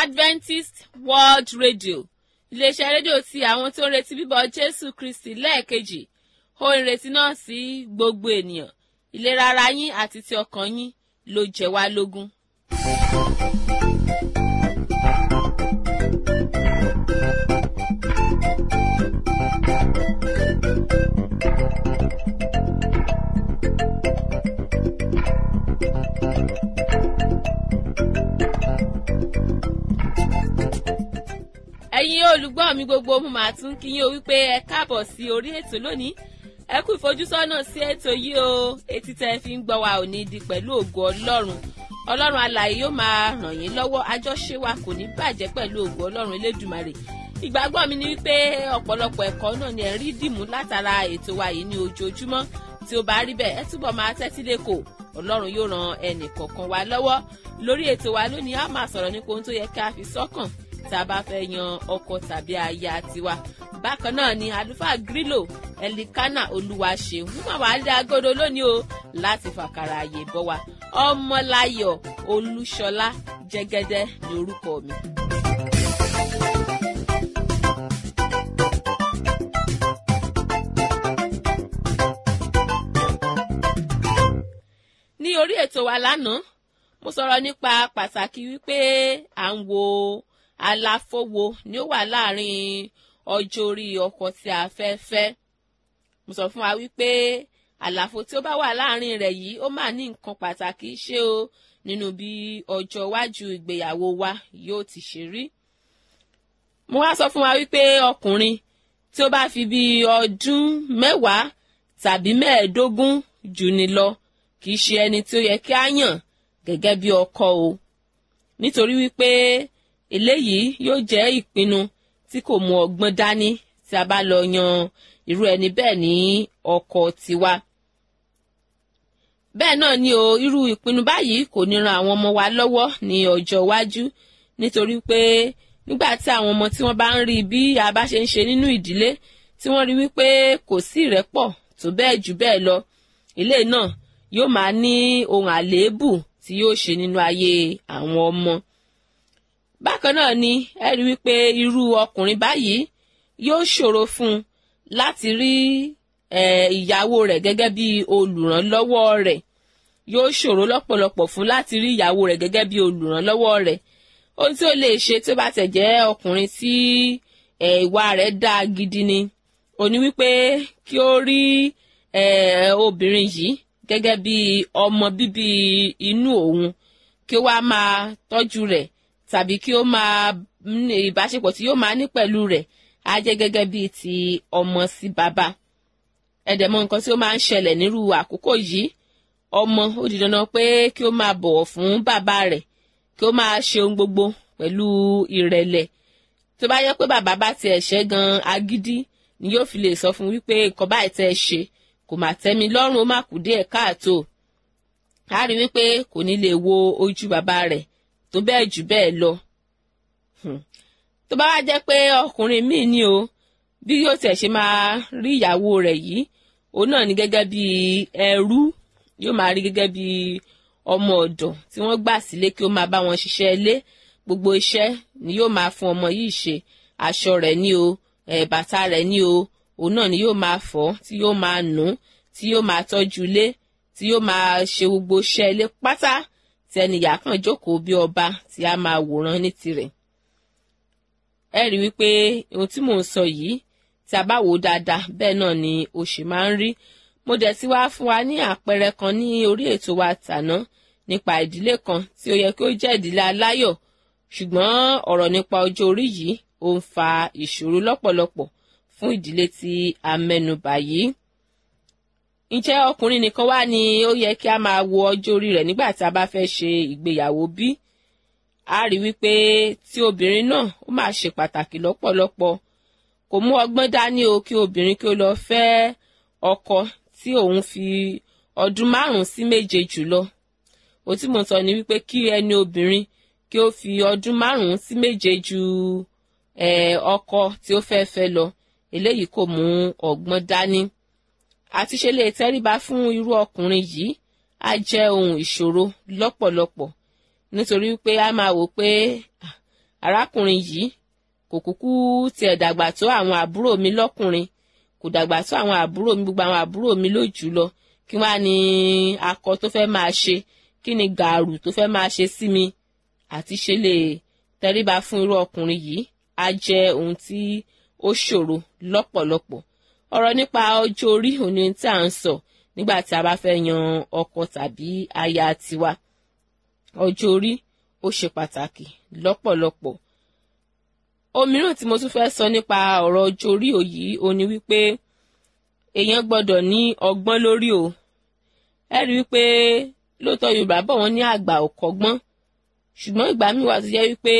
adventist world radio iléeṣẹ́ rédíò ti àwọn tó ń retí bíbọ̀ jésù kristi lẹ́ẹ̀kejì ohun ìrètí náà sí gbogbo ènìyàn ìlera ara yín àti ti ọkàn yín ló jẹ wá lógún. ẹ̀yin olùgbọ́ mi gbogbo mo máa tún kí yín o wípé ẹ káàbọ̀ sí orí ètò lónìí ẹ kú ìfojúsọ́nà sí ètò yìí o etí tẹ́ fi ń gbọ́ wa ò ní di pẹ̀lú ògo ọlọ́run ọlọ́run alààyè yóò máa ràn yín lọ́wọ́ àjọṣe wa kò ní bàjẹ́ pẹ̀lú ògo ọlọ́run elédùmarè ìgbàgbọ́ mi ni wípé ọ̀pọ̀lọpọ̀ ẹ̀kọ́ náà ni ẹ̀ rí dìmú látara ètò wa yìí ní ojoojúmọ́ tí ó bá rí bẹ́ẹ̀ ẹ túbọ̀ máa tẹ́tí lẹ́kọ̀ọ́ ọlọ́run yóò ran ẹnì kọ̀ọ̀kan wa lọ́wọ́ lórí ètò wa lónìí a máa sọ̀rọ̀ nípa ohun tó yẹ ká fi sọ́kàn tá a bá fẹ́ yan ọkọ tàbí aya tiwa bákan náà ni àlùfáà grílò ẹlikánà olúwaṣeun nígbà wàá dá agodo lónìí o láti fàkàrà àyè bọ́ wa ọmọláyọ̀ olúṣọlá jẹ́gẹ́dẹ́ ní orúkọ mi. ní orí ètò wa lánàá mo sọ̀rọ̀ nípa pàtàkì wípé à ń wo àlàfo wo ni ó wà láàrin ọjọ́ orí ọkọ tí a fẹ́ fẹ́ mo sọ fún wa wípé àlàfo tí ó bá wà láàrin rẹ̀ yìí ó máa ní nǹkan pàtàkì ṣe o nínú bí ọjọ́ iwájú ìgbéyàwó wa yóò ti ṣe rí mo wá sọ fún wa wípé ọkùnrin tí ó bá fi bí ọdún mẹ́wàá tàbí mẹ́ẹ̀ẹ́dógún jù ni lọ kì í ṣe ẹni tí ó yẹ kí á yàn gẹ́gẹ́ bí ọkọ o nítorí wípé eléyìí yóò jẹ́ ìpinnu tí kò mú ọgbọ́n dání tí a bá lọ yan irú ẹni bẹ́ẹ̀ ní ọkọ tiwa. bẹ́ẹ̀ náà ni o irú ìpinnu báyìí kò ní ran àwọn ọmọ wa lọ́wọ́ ní ọjọ́ iwájú nítorí pé nígbà tí àwọn ọmọ tí wọ́n bá ń rí bí a bá ṣe ń ṣe nínú ìdílé tí wọ́n rí wípé kò sí ìrẹ́pọ̀ tó bẹ́ẹ̀ jù bẹ́ẹ̀ lọ ilé náà yóò máa ní ohun àléébù tí yóò ṣe nínú ayé àwọn ọmọ bákan náà ni ẹ rí wípé irú ọkùnrin báyìí yóò ṣòro fún un láti rí ìyàwó rẹ̀ gẹ́gẹ́ bí olùrànlọ́wọ́ rẹ̀ yóò ṣòro lọ́pọ̀lọpọ̀ fún láti rí ìyàwó rẹ̀ gẹ́gẹ́ bí olùrànlọ́wọ́ rẹ̀ ohun tí ó lè ṣe tí ó bá tẹ̀ jẹ́ ọkùnrin tí ìwà rẹ̀ dáa gidi ni ó ní wípé kí ó rí obìnrin yìí gẹ́gẹ́ bí ọmọ bíbí inú òun kí ó wá máa tọ́jú rẹ̀ tàbí kí ó máa ní ìbáṣepọ̀ tí yóò máa ní pẹ̀lú rẹ̀ á jẹ́ gẹ́gẹ́ bíi ti ọmọ sí bàbá ẹ̀dẹ̀mọ nǹkan tí ó máa ń ṣẹlẹ̀ nírú àkókò yìí ọmọ ó di dandan pé kí ó máa bọ̀wọ̀ fún bàbá rẹ̀ kí ó máa ṣe ohun gbogbo pẹ̀lú ìrẹ̀lẹ̀ tó bá yẹ pé bàbá bá tiẹ̀ ṣẹ́ gan agídí ni yóò fi lè sọ fún wípé nǹkan báyìí tẹ́ ẹ ṣe kò mà tẹ́mi lọ́rùn ó má kù díẹ̀ káàtó á rí wípé kò ní lè wo ojú bàbá rẹ̀ tó bẹ́ẹ̀ jù bẹ́ẹ̀ lọ. tó bá wá jẹ́ pé ọkùnrin míì ní o bí yóò tẹ̀ ṣe máa rí ìyàwó rẹ̀ yìí òun náà ní gẹ́gẹ́ bí ẹrú yóò máa rí gẹ́gẹ́ bí ọmọ ọ̀dọ̀ tí wọ́n gbà sílé kí ó máa bá wọn ṣiṣẹ́ ilé gbogbo iṣẹ́ ni yóò máa fún ọmọ yìí ṣe aṣọ rẹ̀ ní o bàtà rẹ̀ ní o òun náà ni yóò máa fọ̀ tí yóò máa nù tí yóò máa tọ́jú ilé tí yóò máa ṣe gbogbo iṣẹ́ ilé pátá tí ẹnìyà kan jókòó bí ọba tí a máa wòran ní tirẹ̀. ẹ rí wípé ohun tí mò ń sọ yìí tí a bá wò ó dáadáa bẹ́ẹ̀ náà ni ó ṣe máa ń rí. mo dẹ̀ ti wá fún wa ní àpẹẹrẹ kan ní orí ètò wa tàná nípa ìdílé kan tí ó yẹ kí ó jẹ́ ìdílé aláyọ̀ ṣùgbọ́n ọ̀rọ̀ nípa ọjọ́ orí yìí ó ń fa ìṣòro lọ́pọ̀lọpọ̀ fún ìdílé tí a mẹ́nubà yìí ǹjẹ́ ọkùnrin nìkan wá ni ó yẹ kí a máa wo ọjọ́ orí rẹ̀ nígbà tí a bá fẹ́ ṣe ìgbéyàwó bí? a rí wípé tí obìnrin náà ó máa ṣe pàtàkì lọ́pọ̀lọpọ̀ kò mú ọgbọ́n dání o kí obìnrin kí ó lọ fẹ́ ọkọ tí òun fi ọdún márùn-ún sí méje jù lọ ó tí mo sọ ni wípé kí ẹni obìnrin kí ó fi ọdún márùn-ún sí méje ju ọkọ tí ó fẹ́ fẹ́ lọ eléyìí kò mú ọgbọ́n dání àti ṣe lè tẹríba fún irú ọkùnrin yìí á jẹ́ ohun ìṣòro lọ́pọ̀lọpọ̀ nítorí pé a máa wò pé arákùnrin yìí kò kúkú tiẹ̀ dàgbà tó àwọn àbúrò mi lọ́kùnrin kò dàgbà tó àwọn àbúrò mi gbogbo àwọn àbúrò mi ló jù lọ kí wàá ní akọ tó fẹ́ máa ṣe kí ni gàrú tó fẹ́ máa ṣe sí mi àti ṣe lè tẹríba fún irú ọkùnrin yìí á jẹ́ ohun tí ó ṣòro lọ́pọ̀lọpọ̀ ọ̀rọ̀ nípa ọjọ́ orí òní tí à ń sọ nígbà tí a bá fẹ́ yan ọkọ tàbí aya tiwa ọjọ́ orí ó ṣe pàtàkì lọ́pọ̀lọpọ̀ òmíràn tí mo tún fẹ́ sọ nípa ọ̀rọ̀ ọjọ́ orí òyì ó ní wípé èèyàn gbọ́dọ̀ ní ọgbọ́n lórí o ẹ rí wípé lóòótọ́ yorùbá bọ̀ wọ́n ní àgbà ò kọ́gbọ́n ṣùgbọ́n ìgbà míì wà tó jẹ́ wípé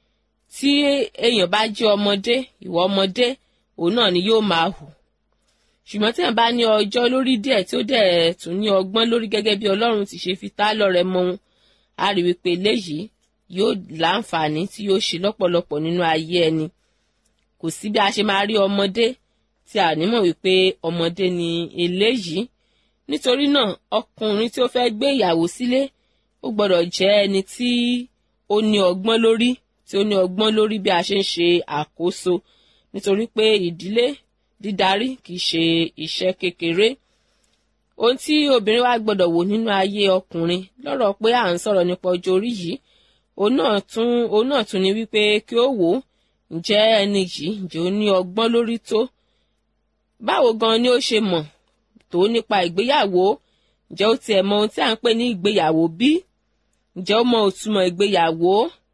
tí èèyàn bá jẹ́ ọmọdé ìwọ ọmọdé òun náà ni yóò máa hù ṣùgbọ́n tí èèyàn bá ní ọjọ́ lórí díẹ̀ tí ó dẹ̀ tún ní ọgbọ́n lórí gẹ́gẹ́ bí ọlọ́run ti ṣe fi tá lọ́rẹ mọ́ wọn á rí wípé eléyìí yóò láǹfààní tí yóò ṣe lọ́pọ̀lọpọ̀ nínú ayé ẹni kò sí bí a ṣe máa rí ọmọdé tí a nímọ̀ wípé ọmọdé ni eléyìí nítorí náà ọkùnrin tí ó fẹ́ gbé ìyàwó sílé ó gbọ́dọ̀ jẹ́ ẹni tí ó ní ọgbọ́n lórí tí ó ní ọgbọ́n lórí bí a ṣe ń ṣe àkóso nítorí pé ìdílé dídarí kì í ṣe iṣẹ́ kékeré ohun tí obìnrin wa gbọ́dọ̀ wò nínú ayé ọkùnrin lọ́rọ̀ pé à ń sọ̀rọ̀ nípa ọjọ́ orí yìí òun náà tún òun náà tún ní wípé kí ó wò ó ǹjẹ́ ẹni yìí ǹjẹ́ ó ní ọgbọ́n lórí tó báwo gan ni ó ṣe mọ̀ tó nípa ìgbéyàwó ǹjẹ́ ó tiẹ̀ mọ ohun tí à ń pè ní ìgbéyàwó bí ǹjẹ́ ó mọ òtúmọ̀ ìgbéyàwó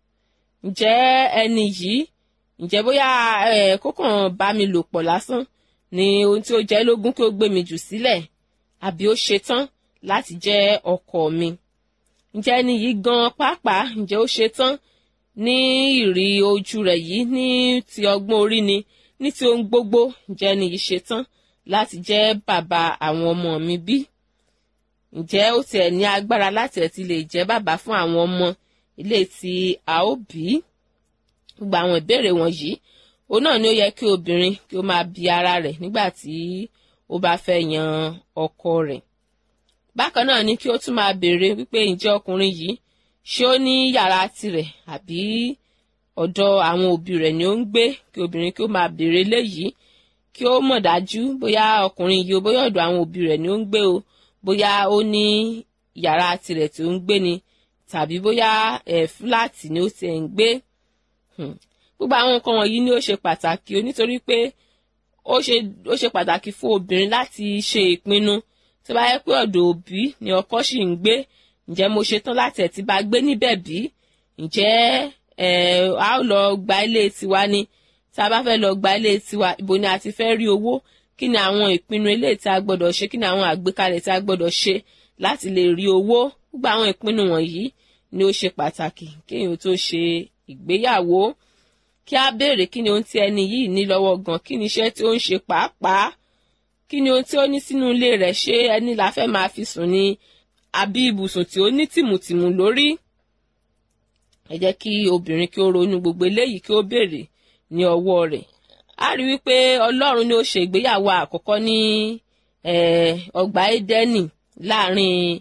ǹjẹ́ ẹni yìí ǹjẹ́ bóyá ẹ̀ kókàn bá mi lò pọ̀ lásán ni ohun tí ó jẹ́ lógún kí ó gbé mi jù sílẹ̀ àbí ó ṣetán láti jẹ́ ọkọ mi ǹjẹ́ ẹni yìí gan pàápàá ǹjẹ́ ó ṣetán ní ìrì ojú rẹ̀ yìí ní ti ọgbọ́n orí ni ní ti ohun gbogbo ǹjẹ́ ẹni yìí ṣetán láti jẹ́ bàbá àwọn ọmọ mi bí ǹjẹ́ ó tiẹ̀ ní agbára láti ẹ̀ ti lè jẹ́ bàbá fún àwọn ọmọ ilé tí a ó bí gbogbo àwọn ìbéèrè wọ̀nyí òun náà ni ó yẹ kí obìnrin kí ó máa bi ara rẹ̀ nígbà tí ó bá fẹ́ yan ọkọ rẹ̀ bákan náà ni kí ó tún máa béèrè wípé ǹjẹ́ ọkùnrin yìí ṣé ó ní yàrá tirẹ̀ àbí ọ̀dọ̀ àwọn òbí rẹ̀ ni ó ń gbé kí obìnrin kí ó máa béèrè léyìí kí ó mọ̀ dájú bóyá ọkùnrin yìí o bóyá ọ̀dọ̀ àwọn òbí rẹ̀ ni ó ń gbé o bóyá ó ní yàrá tirẹ̀ tí ó ń gbé ni tàbí bóyá ẹ̀ fúláàtì ni ó ti ń gbé gbogbo àwọn nǹkan wọ̀nyí ni ó ṣe pàtàkì o nítorí pé ó ṣe ó ṣe pàtàkì fún obìnrin láti ṣe ìpinnu tí bá yẹ pé ọ̀dọ̀ òbí ni ọkọ sì ń gbé ǹjẹ́ mo ṣetán láti ẹ̀ ti bá gbé níbẹ̀ bí ǹjẹ́ ẹ̀ a ó lọ gba ilé tiwa ni tá a bá fẹ́ lọ gba ilé tiwa ibo ni a ti fẹ́ rí owó kí ni àwọn ìpinnu ilé tí a gbọ́dọ̀ ṣe kí ni àwọn àgbékalẹ̀ tí a gbọ́dọ̀ ṣe láti lè rí owó gbogbo àwọn ìpinnu wọ̀nyí ni ó ṣe pàtàkì kéèyàn tó ṣe ìgbéyàwó kí a béèrè kí ni ohun tí ẹni yìí ní lọ́wọ́ gan kí ni iṣẹ́ tí ó ń ṣe pàápàá kí ni ohun tí ó ní sínú ilé rẹ̀ ṣé ẹni la fẹ́ máa fi sùn ni àbí ibùsùn tí ó ní tìmùtìmù lórí ẹ jẹ́ kí obìnrin kí ó ronú gbogbo eléyìí kí ó béèrè ní ọwọ́ rẹ̀ a rí wípé ọlọ́run ni ó ṣe ìgbéyàwó àkọ́kọ́ ní ọgbà édẹ́nì láàrin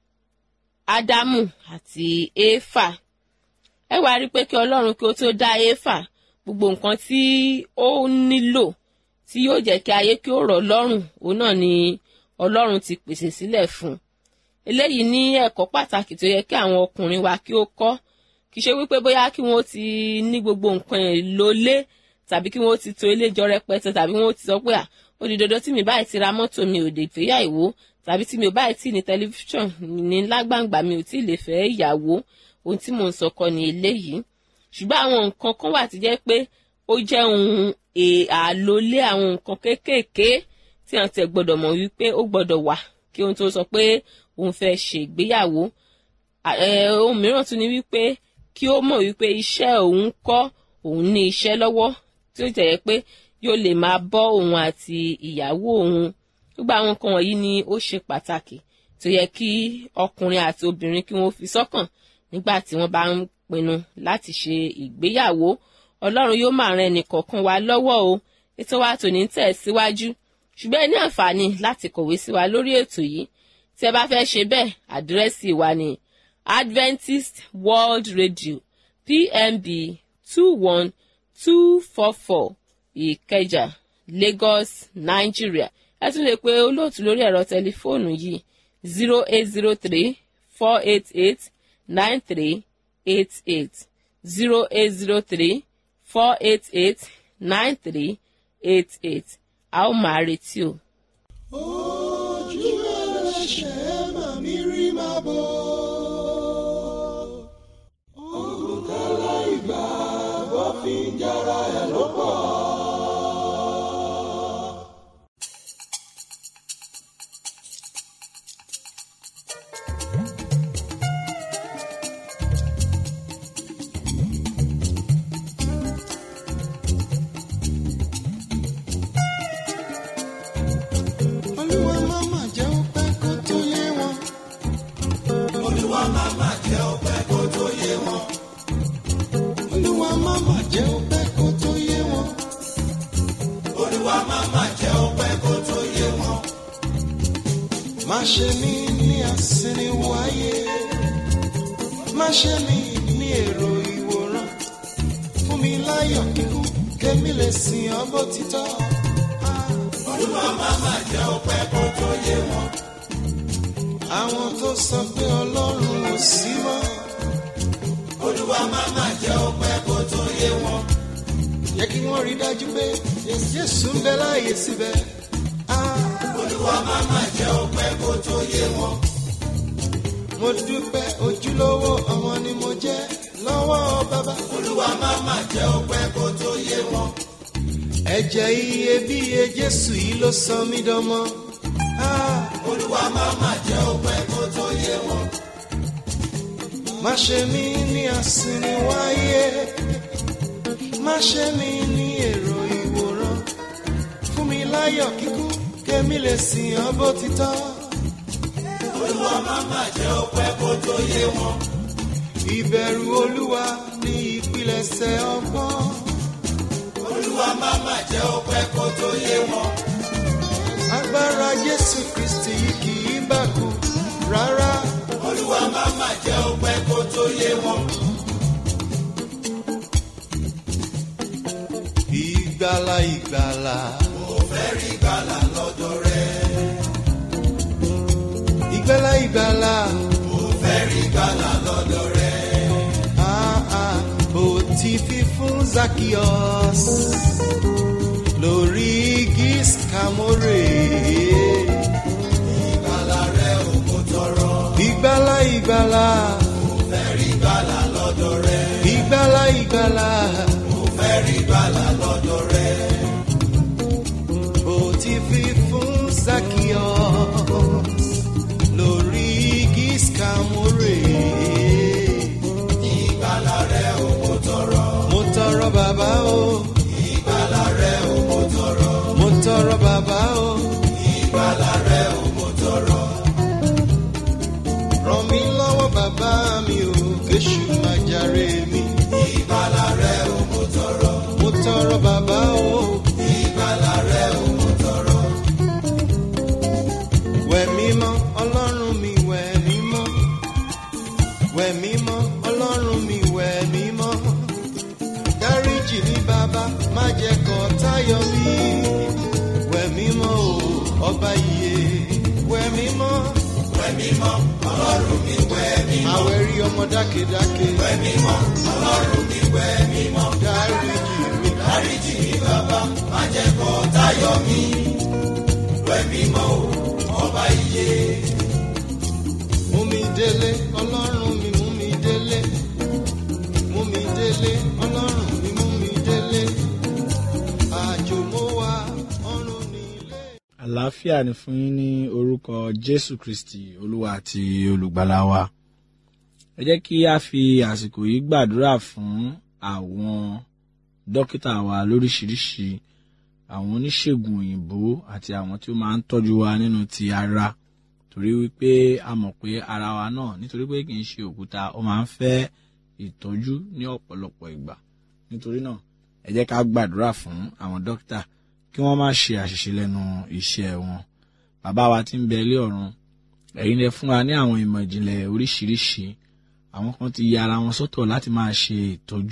ádámù àti éfà ẹ wá rí pé kí ọlọ́run kí ó tó dá éfà gbogbo nǹkan tí ó nílò tí yóò jẹ́ kí ayé kí ó rọ̀ lọ́rùn òun náà ni ọlọ́run ti pèsè sílẹ̀ fún eléyìí ní ẹ̀kọ́ pàtàkì tó yẹ kí àwọn ọkùnrin wa kí ó kọ́ kì í ṣe wípé bóyá kí wọ́n ti ní gbogbo nǹkan èlò lé tàbí kí wọ́n ti to ilé jọ rẹpẹtẹ tàbí wọ́n ti sọ pé à ó di dandan tí mi báyìí ti ra mọ́tò mi ò dé fẹ́ ìyàwó tàbí tí mi ò báyìí tí ní tẹlifíṣàn ní lágbàǹgbà mi ò tí ì lè fẹ́ ìyàwó ohun tí mò ń sọ kọ́ ni eléyìí ṣùgbọ́n àwọn nǹkan kan wà tí jẹ́ pé ó jẹ́ ohun àlólé àwọn nǹkan kéékèèké tí àwọn tẹ̀ gbọ́dọ̀ mọ̀ wípé ó gbọ́dọ̀ wà kí ohun tó sọ pé òun fẹ́ ṣe ìgbéyàwó ohun mìíràn tún ni wípé kí ó mọ̀ wípé iṣẹ́ òun kọ́ òun ní iṣẹ́ lọ́wọ́ tí ó jẹ́ pé yóò lè máa bọ́ òun àti ìyàwó òun gbogbo àwọn nǹkan wọ̀nyí ni ó ṣe pàtàkì tó yẹ kí ọkùnrin àti obìnrin kí wọ́n fi sọ́kàn nígbà tí wọ́n bá ń pinnu láti ṣe ìgbéyàwó ọlọ́run yóò máa ran ẹnìkọ̀ọ̀kan wa lọ́wọ́ o ètò wa tòní ń tẹ̀ síwájú ṣùgbọ́n ẹ ní àǹfààní láti kọ̀wé sí wa lórí ètò yìí tí ẹ bá fẹ́ ṣe bẹ́ẹ̀ àdírẹ́sì wa ni Adventist World Radio PMB two one two four four ìkẹjà lagos nigeria ẹ tún lè pe olóòtú lórí ẹ̀rọ tẹlifóònù yìí zero eight zero three four eight eight nine three eight eight zero eight zero three four eight eight nine three eight eight a ó máa retí o. ojú ẹlẹ́ṣẹ̀ máa mi rí máa bọ̀. olùkọ́lá ìgbà wọ́n fi ń jára ẹ̀ ló pọ̀. olúwa máma jẹ́ ó pẹ́ kó tó yé wọn. olúwa máma jẹ́ ó pẹ́ kó tó yé wọn. olúwa máma jẹ́ ó pẹ́ kó tó yé wọn. olúwa máma jẹ́ ó pẹ́ kó tó yé wọn. má ṣe mí ní àsìnìwò ayé má ṣe mí ní èrò ìwòran fún mi láyọ̀ kíkún kémi lè sìn ọ́ bó ti tọ́. olúwa máma jẹ́ ó pẹ́ kó tó yé wọn. àwọn tó sọ pé ọlọ́run ò sí mọ́. olúwa máma jẹ́ ó pẹ́ kó tó yé wọn. yẹ kí wọ́n rí dájú pé jésù ń bẹ láàyè síbẹ̀. olúwa máma jẹ́ ó pẹ́ kó tó yé wọn. mo dúpẹ́ ojúlówó ọmọ ni mo jẹ́ lọ́wọ́ bàbá. olúwa máma jẹ́ ó pẹ́ kó tó yé wọn. ẹ̀jẹ̀ iyebíye jésù yìí ló sọ mí dánmọ́. olúwa máma jẹ́ ó pẹ́ kó tó yé wọn. má ṣe mí ní àsìnìwáyé má ṣe mí ní èrò ìwòran fún mi láyọ̀ kíkún kémi lè sìn ọ́ bó ti tọ́. olúwa máma jẹ́ ó pẹ́ kó tó yé wọn. ìbẹ̀rù olúwa ní ìpilẹ̀ṣẹ̀ ọgbọ́n. olúwa máma jẹ́ ó pẹ́ kó tó yé wọn. agbára jésù kristi yìí kì í bàkú rárá. olúwa máma jẹ́ ó pẹ́ kó tó yé wọn. ìgbàlà ìgbàlà. mo fẹ́ rí ìgbàlà lọ́dọ̀ rẹ. ìgbàlà ìgbàlà. mo fẹ́ rí ìgbàlà lọ́dọ̀ rẹ. Ah, ah, bó ti fi fún Zacchaeus lórí igi Skamore. ìgbàlà rẹ ò kò tọrọ. ìgbàlà ìgbàlà. mo fẹ́ rí ìgbàlà lọ́dọ̀ rẹ. ìgbàlà ìgbàlà. mo fẹ́ rí ìgbàlà lọ́dọ̀ rẹ. bó ti fi fún Zacchaeus lórí igi Skamore. ìgbàlà rẹ ò kò tọrọ. mo tọrọ bàbá o. ìgbàlà rẹ ò kò tọrọ. mo tọrọ bàbá o. ìgbàlà rẹ ò kò tọrọ. ràn mí lọ́wọ́ bàbá mi o kéṣù máa jàre mi. ìgbàlà rẹ ò kò tọrọ. mo tọrọ bàbá o. ìgbàlà rẹ ò kò tọrọ. wẹ̀ mímọ́ ọlọ́run mi wẹ̀ mímọ́. wẹ̀ mímọ́ ọlọ́run mi wẹ̀ mímọ́. dáríjì mi bàbá má jẹ́ kó tayọ mi. wẹ̀ mímọ́ o ọba iye wẹ̀ mímọ́. wẹ̀ mímọ́ ọlọ́run mi wẹ̀ mímọ́. àwẹ̀rí ọmọ dákedáke. wẹ̀ mímọ́ ọlọ́run mi wẹ̀ mímọ́. dáríjì mi dáríjì mi bàbá má jẹ́ kó tayọ mi. wẹ̀ mímọ́ o ọba iye. mú mi délé ọlọ́run mi mú mi délé. mú mi délé ọlọ́run mi mú mi délé. àjò mo wá ọ̀run nílé. àlàáfíà ni fún yín ní orúkọ jésù kristi olúwa àti olùgbàlà wa ẹ jẹ́ kí a fi àsìkò yìí gbàdúrà fún àwọn dókítà wa lóríṣiríṣi àwọn oníṣègùn òyìnbó àti àwọn tí ó máa ń tọ́jú wa nínú ti ara torí wípé a mọ̀ pé ara wa náà nítorí pé kì í ṣe òkúta ó máa ń fẹ́ ìtọ́jú ní ọ̀pọ̀lọpọ̀ ìgbà nítorí náà ẹ jẹ́ ká gbàdúrà fún àwọn dókítà kí wọ́n má ṣe àṣìṣe lẹ́nu iṣẹ́ wọn bàbá wa tí ń bẹ ilé ọ̀run ẹ̀yin lẹ fún wa ní àwọn ìmọ̀ ìjìnlẹ̀ oríṣiríṣi àwọn kan ti ya ara wọn sọ́tọ̀ láti máa ṣe ìtọ́jú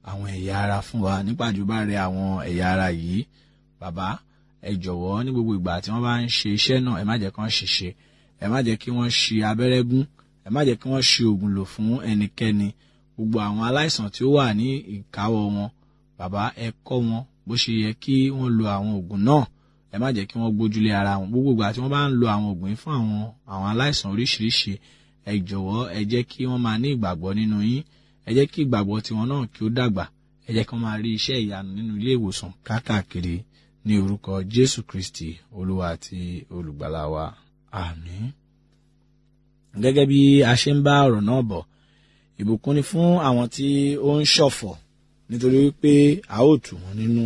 àwọn ẹ̀yà ara fún wa nípàjù bá rẹ àwọn ẹ̀yà ara yìí bàbá ẹ jọ̀wọ́ ní gbogbo ìgbà tí wọ́n bá ń ṣe iṣẹ́ náà ẹ má jẹ́ kí wọ́n ṣìṣe ẹ má jẹ́ kí wọ́n ṣi abẹ́rẹ́ gún ẹ má jẹ́ kí wọ́n ṣi oògùn lò fún ẹnikẹ́ni gbogbo àwọn aláìsàn tí ó wà ní ìkáwọ́ wọn bàbá ẹ kọ́ wọn bó ṣe yẹ kí wọ́n lo àwọn oògùn náà ẹ má jẹ́ kí wọ́n gbójúlé ara wọn gbogbo ìgbà tí wọ́n bá ń lo àwọn oògùn yìí fún àwọn àwọn aláìsàn oríṣiríṣi ẹ jọ̀wọ́ ẹ jẹ́ kí wọ́n máa ní ìgbàgbọ́ nínú yín ẹ jẹ́ kí ìgbàgbọ́ tiwọn náà kí ó dàgbà ẹ jẹ́ kí wọ́n máa rí iṣẹ́ ìyanu nínú ilé ìwòsàn káàkiri ní orúkọ Jésù Kristi Olúwa àti olùgbàlà wa àmín. gẹ́gẹ́ bí a ṣe ń bá ọ̀rọ̀ náà bọ̀ ìbùkún ni fún àwọn tí ó ń ṣọ̀fọ̀ nítorí wípé a ó tù wọ́n nínú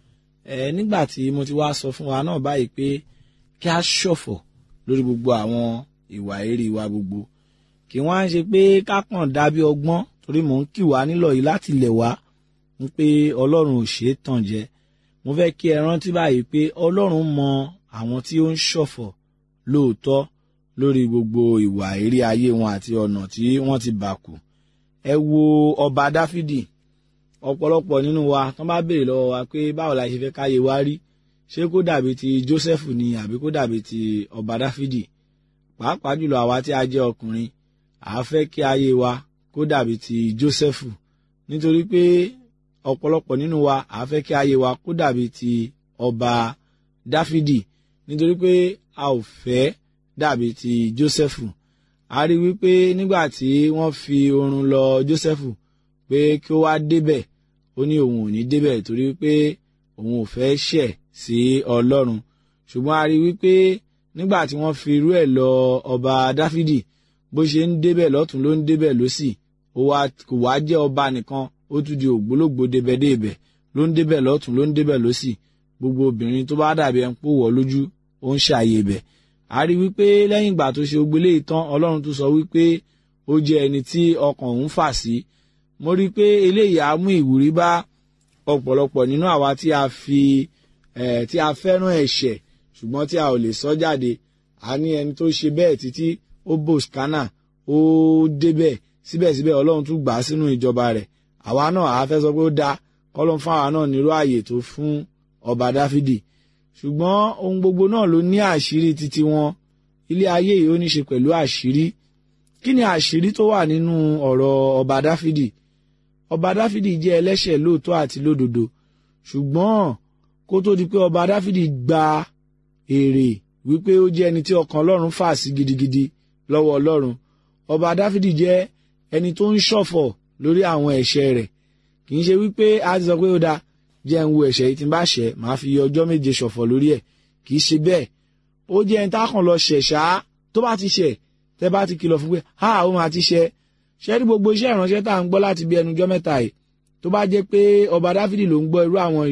ẹ nígbà tí mo ti wá sọ fún wa náà báyìí pé kí a ṣọ̀fọ̀ lórí gbogbo àwọn ìwà èrè wa gbogbo kí wọ́n á ṣe pé ká kàn dábí ọgbọ́n torí mò ń kì wá nílọ̀ yìí láti lẹ̀ wá ń pé ọlọ́run ò ṣeé tàn jẹ mo fẹ́ kí ẹ rántí báyìí pé ọlọ́run mọ àwọn tí ó ń ṣọ̀fọ̀ lóòótọ́ lórí gbogbo ìwà èrè ayé wọn àti ọ̀nà tí wọ́n ti bà kù ẹ wo ọba dáfídì ọ̀pọ̀lọpọ̀ nínú wa tán bá béèrè lọ́wọ́ wa pé báwo la ṣe fẹ́ káyé wa rí ṣé kó dàbí ti Jósẹ́fù ni àbí kó dàbí ti ọba Dáfídì pàápàá jùlọ àwa tí a jẹ́ ọkùnrin à á fẹ́ kí ayé wa kó dàbí ti Jósẹ́fù nítorí pé ọ̀pọ̀lọpọ̀ nínú wa à á fẹ́ kí ayé wa kó dàbí ti ọba Dáfídì nítorí pé a ò fẹ́ dàbí ti Jósẹ́fù a rí wípé nígbà tí wọ́n fi oorun lọ Jósẹ́fù pé kí ó wá débẹ̀ ó ní òun ò ní débẹ̀ torí pé òun ò fẹ́ ṣẹ̀ sí ọlọ́run ṣùgbọ́n a rí wípé nígbà tí wọ́n fi irú ẹ̀ lọ ọba dáfídì bó ṣe ń débẹ̀ lọ́tún ló ń débẹ̀ lọ́sì ó wá kò wá jẹ́ ọba nìkan ó tún di ògbólógbò débẹ̀débẹ̀ ló ń débẹ̀ lọ́tún ló ń débẹ̀ lọ́sì gbogbo obìnrin tó bá dàbí ẹni pò wọ́ lójú ó ń ṣàyè bẹ̀ a rí wípé lẹ́yìn ìgbà tó ṣe ogbélé ìtàn ọlọ́run tún sọ wípé ó jẹ́ ẹni tí ọkàn òun fà sí mo rí i pé eléyìí á mú ìwúrí bá ọ̀pọ̀lọpọ̀ nínú àwa tí a fi eh, tí a fẹ́ràn ẹ̀ṣẹ̀ ṣùgbọ́n tí a ò lè sọ jáde a ní ẹni tó ṣe bẹ́ẹ̀ títí ó bò skánà ó débẹ̀ síbẹ̀síbẹ̀ ọlọ́run tún gbà á sínú ìjọba rẹ̀ àwa náà àá fẹ́ sọ pé ó dáa kọ́lọ́n fún àwa náà nírú ààyè tó fún ọba dáfídì ṣùgbọ́n ohun gbogbo náà ló ní àṣírí títí wọn ilé ayé yìí ó ní ṣe pẹ̀lú àṣírí kí ni àṣírí tó wà nínú ọ̀rọ̀ ọba dáfídì ọba dáfídì jẹ́ ẹlẹ́ṣẹ̀ lóòótọ́ àti lódodo ṣùgbọ́n kó tó di pé ọba dáfídì gba èrè wípé ó jẹ́ ẹni tí ọkàn ọlọ́run fà sí gidigidi lọ́wọ́ ọlọ́run ọba dáfídì jẹ́ ẹni tó ń ṣọ̀fọ̀ lórí àwọn ẹ̀ṣẹ̀ rẹ̀ kì í ṣe wípé a ti sọ pé ó dáa jẹ́ ń wo ẹ̀ṣẹ̀ yìí tí n bá ṣẹ̀ màá fi ọjọ́ méje ṣọ̀fọ̀ lórí ẹ̀ kì í ṣe bẹ́ẹ̀ ó jẹ́ ẹni tá a kàn lọ ṣẹ̀ ṣáá tó bá ti ṣẹ̀ tẹ́ bá ti kìlọ̀ fún pé ha ó máa ti ṣẹ̀ ṣẹ́rí gbogbo iṣẹ́ ìránṣẹ́ tá à ń gbọ́ láti bí ẹnujọ́ mẹ́ta yìí tó bá jẹ́ pé ọba dáfídì ló ń gbọ́ irú àwọn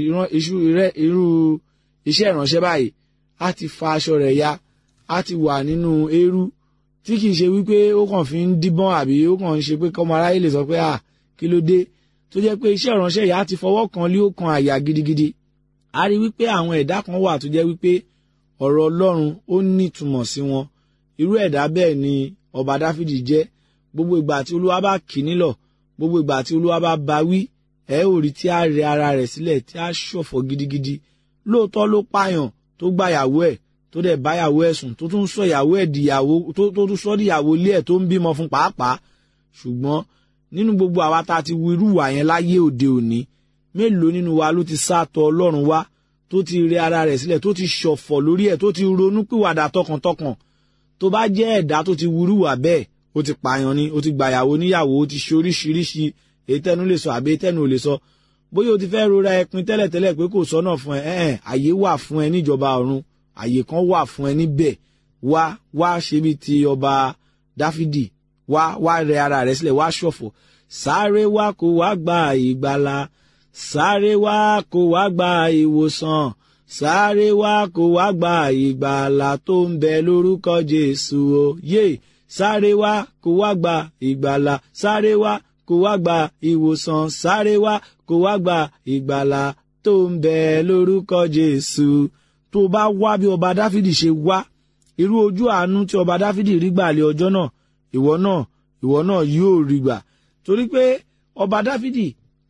irú iṣẹ́ ìránṣẹ́ báyìí á ti fa aṣọ rẹ̀ ya á ti wà nínú eérú tí kìí ṣe wípé ó kàn fi ń díbọ́n àbí ó kàn ń ṣe pé kọ́mọ aráyé lè sọ pé à kí ló dé tó jẹ́ pé iṣẹ́ ìránṣẹ́ yìí á ti fọwọ́ kan lé ó kan àyà gidigidi a rí wípé àwọn ẹ̀dá kan wà tó jẹ́ wípé ọ̀rọ̀ ọlọ́run ó nítumọ̀ sí wọn irú ẹ̀dá bẹ́ẹ̀ ni ọba dáfídì jẹ́ gbogbo ìgbà tí olúwa bá kì í nílọ̀ gbogbo ìgbà tí olúwa bá ba wí ẹ ò rí tí a rẹ ara rẹ̀ sílẹ̀ tí a ṣọ̀fọ̀ gidigidi lóòótọ́ ló pààyàn tó gba ìyàwó ẹ̀ tó dẹ̀ bá ìyàwó ẹ̀ sùn tó tún sọ ìyàwó ẹ̀ dìyàwó tó tún sọ dìyàwó ilé ẹ̀ tó ń bímọ fún pàápàá ṣùgbọ́n nínú gbogbo àwa tá a ti wu irú wà yẹn láyé òde òní mélòó nínú wa ló ti sátọ ọlọ́run wá tó ti rẹ ara rẹ̀ sílẹ̀ tó ti ṣọ̀fọ̀ lórí ẹ̀ tó ti ronú pìwàdà tọkàntọkàn tó bá jẹ́ ẹ̀dá tó ti wúrú wà bẹ́ẹ̀ ó ti pààyàn ni ó ti gbàyàwó níyàwó ó ti ṣe oríṣiríṣi ètẹnu lè sọ àbí ètẹnu ò lè sọ bóyá o ti fẹ́ rora ẹpin tẹ́lẹ̀tẹ́lẹ̀ pé kò sọ́nà fún ẹ ẹ̀ẹ́n àyè wà fún ẹ níjọba ọ̀run àyè kan wà fún ẹ níbẹ̀ wá wá ṣe bí ti ọba dáfídì wá wá rẹ ara rẹ sílẹ̀ wá ṣọ̀fọ̀ sáré wá kó wá gba ìgbàlà sáré wá kó wá gba ìwòsàn sáré wá kó wá gba ìgbàlà tó ń bẹ lórúkọ jésù o yé sáré wá kó wá gba ìgbàlà sáré wá kó wá gba ìwòsàn sáré wá kó wá gba ìgbàlà tó ń bẹ lórúkọ jésù tó bá wá bí ọba dáfídì ṣe wá irú ojú àánú tí ọba dáfídì rí gbà lé ọjọ́ náà ìwọ náà ìwọ náà yóò rí gbà torí pé ọba dáfídì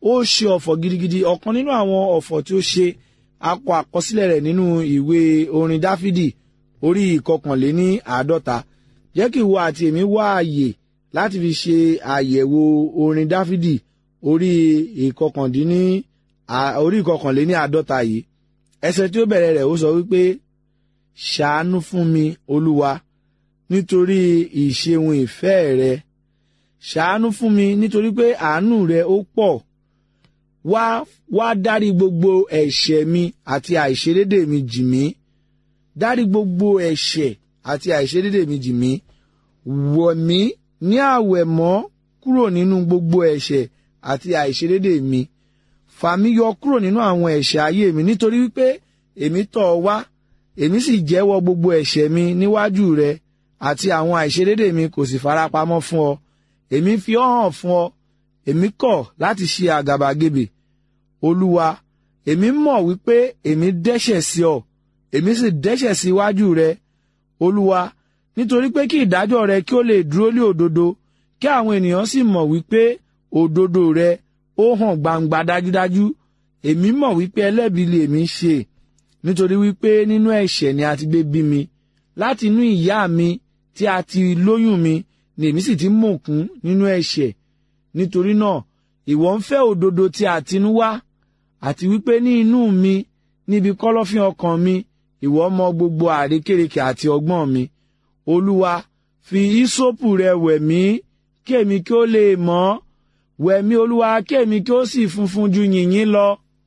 ó ṣe ọ̀fọ̀ gidigidi ọ̀kan nínú àwọn ọ̀fọ̀ tí ó ṣe akọ àkọsílẹ̀ rẹ̀ nínú ìwé orin dáfídì orí ìkọkànléní àádọ́ta jẹ́ kí ìwọ àti èmi wá àyè láti fi ṣe àyẹ̀wò orin dáfídì orí ìkọkàndínní orí ìkọkànléní àádọ́ta yìí ẹsẹ̀ tí ó bẹ̀rẹ̀ rẹ̀ ó sọ wípé ṣàánú fún mi olúwa nítorí ìṣeun ìfẹ́ rẹ ṣàánú fún mi nítorí pé àánú rẹ ó pọ̀ wá wá dárí gbogbo ẹ̀ṣẹ̀ mi àti àìṣedédé mi jì mí dárí gbogbo ẹ̀ṣẹ̀ àti àìṣedédé mi jì mí wọ̀ mí ní àwẹ̀ mọ́ kúrò nínú gbogbo ẹ̀ṣẹ̀ àti àìṣedédé mi fà mí yọ kúrò nínú àwọn ẹ̀ṣẹ̀ ayé mi nítorí wípé èmi tọ̀ ọ́ wá èmi sì jẹ́wọ́ gbogbo ẹ̀ṣẹ̀ mi níwájú rẹ àti àwọn àìṣedédé mi kò sì farapamọ́ fún ọ èmi fi ọ́ hàn fún ọ èmi kọ̀ láti ṣe àgàbàgebè olúwa èmi mọ̀ wípé èmi dẹ́ṣẹ̀ sí ọ èmi sì dẹ́ṣẹ̀ sí iwájú rẹ olúwa nítorí pé kí ìdájọ́ rẹ kí ó lè dúró lé òdodo kí àwọn ènìyàn sì mọ̀ wípé òdodo rẹ ó hàn gbangba dájúdájú èmi mọ̀ wípé ẹlẹ́bi lè mi ṣe nítorí wípé nínú ẹ̀ṣẹ̀ ni a ti gbé bí mi láti inú ìyá mi tí a ti lóyún mi ni èmi sì ti mọ̀kún nínú ẹ̀ṣẹ̀ nítorí náà ìwọ ń fẹ́ òdodo tí a tinú wá àti wípé ní inú mi níbi kọ́lọ́fín ọkàn mi ìwọ mọ gbogbo àrékérekè àti ọgbọ́n mi olúwa fi ìsopù rẹ wẹ̀ mí kémi kí ó lè mọ́ wẹ̀ mí olúwa kémi kí ó sì funfun ju yìnyín lọ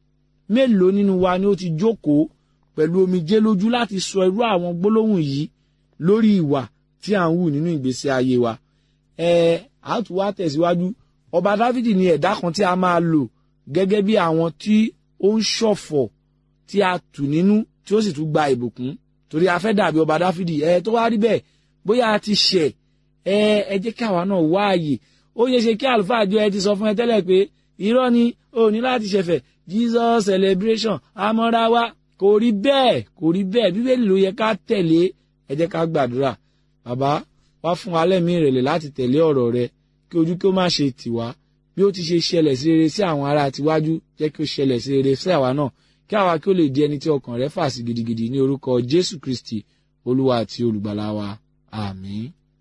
mélòó nínú wa ni ó ti jókòó pẹ̀lú omijé lójú láti sọ irú àwọn gbólóhùn yìí lórí ìwà tí à ń hù nínú ìgbésí ayé wa ẹ á tún wá tẹ̀síwájú ọba dávidi ni ẹ̀dá kan tí a máa lò gẹ́gẹ́ bí àwọn tí ó ń ṣọ̀fọ̀ tí a tù nínú tí ó sì tún gba ìbùkún torí a fẹ́ dàbí ọba dávidi ẹ tó wá rí bẹ́ẹ̀ bóyá a ti ṣẹ̀ ẹ ẹ jẹ́ kí àwa náà wá àyè ó yẹ ṣe kí àlùfáà àjọ ẹ ti sọ fún ẹ tẹ́lẹ̀ pé irọ́ ni o ní láti ṣẹ̀fẹ̀ jesus celebration amọ́ra wa kò rí bẹ́ẹ̀ kò rí bẹ́ẹ̀ bíbélì ló yẹ ká tẹ̀lé ẹ jẹ́ ká gbàdúrà bàbá wá fún wa lẹ́mí ìrẹ̀lẹ̀ láti tẹ̀lé ọ̀rọ̀ rẹ kí ojú kí ó má ṣe tì wá bí ó ti ṣe ṣẹlẹ̀ sí rere sí àwọn ará tiwájú jẹ́ kí ó ṣẹlẹ̀ sí rere sí àwa náà kí àwa kí ó lè di ẹni tí ọkàn rẹ fà sí gidigidi ní orúkọ jésù kristi olúwa àti olùgbàlà wa àmín.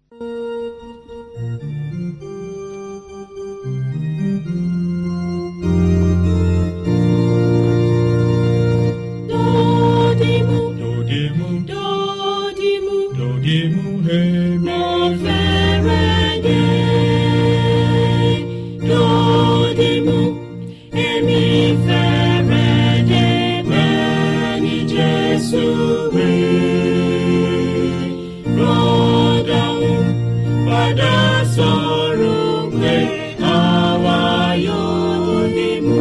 Dodimu, Dodimu, dodimu, dodimu, hemi. mo fẹ́rẹ̀ dé. Dodimu, èmi fẹ́rẹ̀ dé bẹ́ẹ̀ ni Jésù wí. Rọ́dàún padà sọ̀rọ̀ pé àwa yóò dìmú.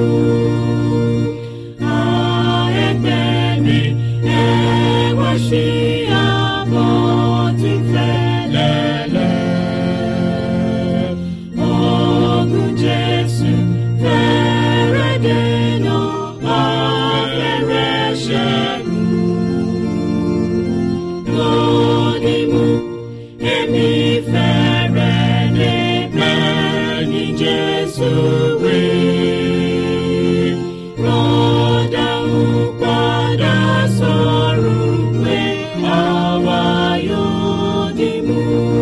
Jesus, we rọ́dà ń padà sọ̀rọ̀ pé àwa yóò dìmú.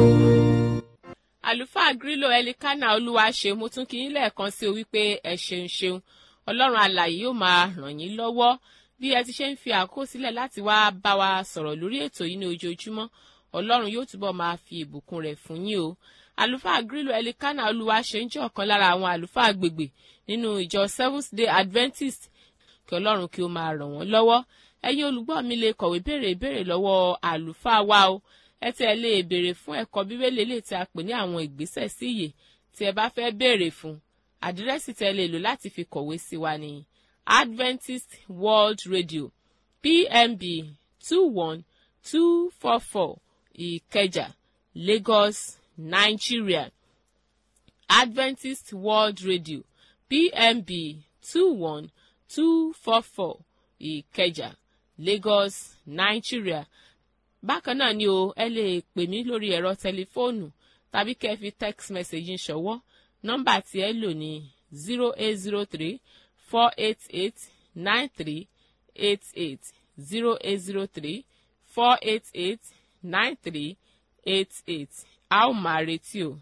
àlùfáà grílò ẹlikánà olúwa ṣeun mo tún kí yín lẹ́ẹ̀kan sí o wípé ẹ ṣeun ṣeun ọlọ́run alàyè yóò máa ràn yín lọ́wọ́ bí ẹ ti ṣe ń fi àkókò sílẹ̀ láti wá bá wa sọ̀rọ̀ lórí ètò yìí ní ojoojúmọ́ ọlọ́run yóò túbọ̀ máa fi ìbùkún rẹ̀ fún yín o àlùfáà grílò ẹlikánà olúwa ṣeun jẹ́ ọ̀kan lára àwọn àlùfáà agbègbè nínú ìjọ seventh day adventist kí ọlọ́run kí ó máa ràn wọ́n lọ́wọ́ ẹ̀yin olùgbọ́ mi lè kọ̀wé béèrè ìbéèrè lọ́wọ́ àlùfáà wa o ẹ tẹ́ ẹ lè béèrè fún ẹ̀kọ́ bíbélì lè tí a pè ní àwọn ìgbésẹ̀ sí ìyè tí ẹ bá fẹ́ béèrè fún àdírẹ́sì tẹ́ ẹ lè lò láti fi kọ̀wé sí wa ní adventist world radio pmb two one two four four ìkẹjà lagos nigeria adventist world radio pmb two one two four four ìkẹjà lagos nigeria bákan náà ni o ẹ lè pè mí lórí ẹ̀rọ tẹlifóònù tàbí kẹ́ ẹ fi text message ń ṣọwọ́ nọ́mbà tí ẹ lò ní zero eight zero three four eight eight nine three eight eight zero eight zero three four eight eight nine three eight eight a ó máa retí o.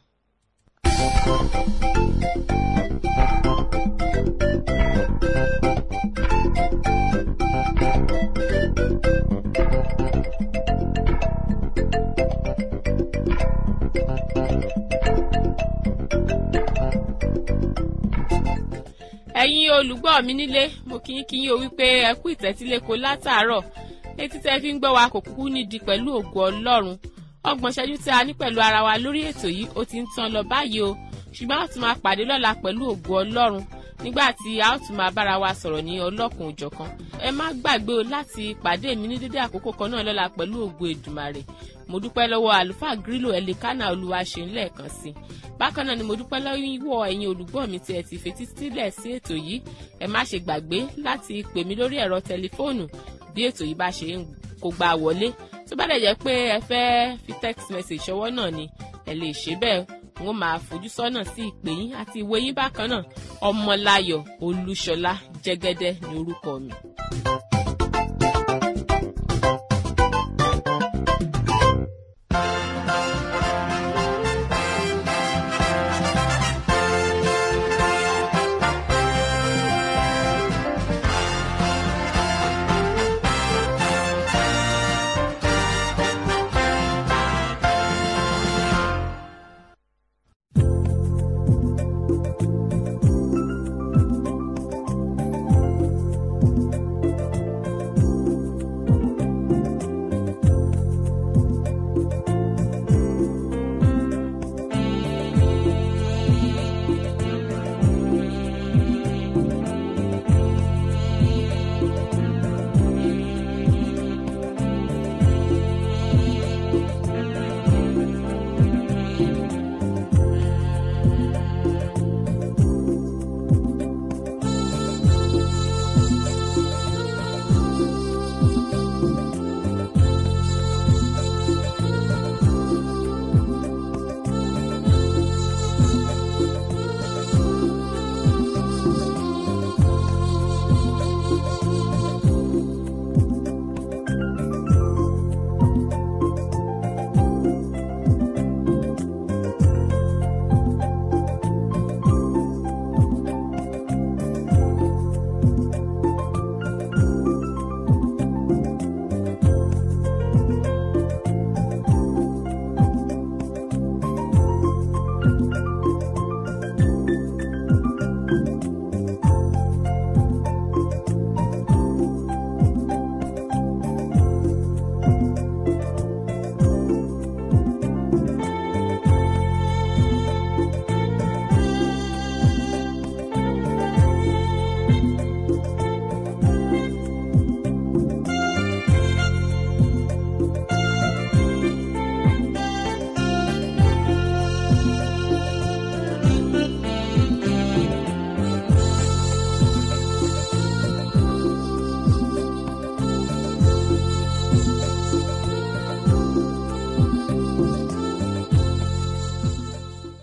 ẹ̀yin olùgbọ́ mi nílé mo kí yín kí yín o wípé ẹ kú ìtẹ́tíléko látàárọ̀ etí tẹ́ fi ń gbọ́ wa kò kúkú nídìí pẹ̀lú ògo ọlọ́run ọgbọ̀n ṣẹ́jú tí a ní pẹ̀lú ara wa lórí ètò yìí ó ti ń tán lọ báyìí o ṣùgbọ́n a tún máa pàdé lọ́la pẹ̀lú ògo ọlọ́run nígbà tí a ó tún máa bára wa sọ̀rọ̀ ní ọlọ́kùn òjọ̀kan ẹ má gbàgbé o láti pàdé mi ní dédé àkókò kan náà lọ́la pẹ̀lú ògo èdùmàrè mo dúpẹ́ lọ́wọ́ àlùfáà grílò ẹ̀lẹ́kánà olúwaṣe ńlẹ̀ẹ̀kan sí bákan náà ni mo dúpẹ́ lọ́wọ́ ẹ̀yin olùgbọ́ mi tí ẹ ti fetí sílẹ̀ sí ètò yìí ẹ má ṣe gbàgbé láti pè mí lórí ẹ̀rọ tẹlifóònù bí ètò yìí bá ṣe ń kó gbà wọlé tó bá dẹ̀ jẹ́ pé ẹ fẹ́ fi text message ṣọwọ́ náà ni ẹ lè ṣe bẹ́ẹ̀ n ó máa fojú sọ́nà sí ìpè yín àti ìwé yín bákan náà ọmọláyọ̀ olúṣọlá jẹ́gẹ́dẹ́ ní orúkọ mi.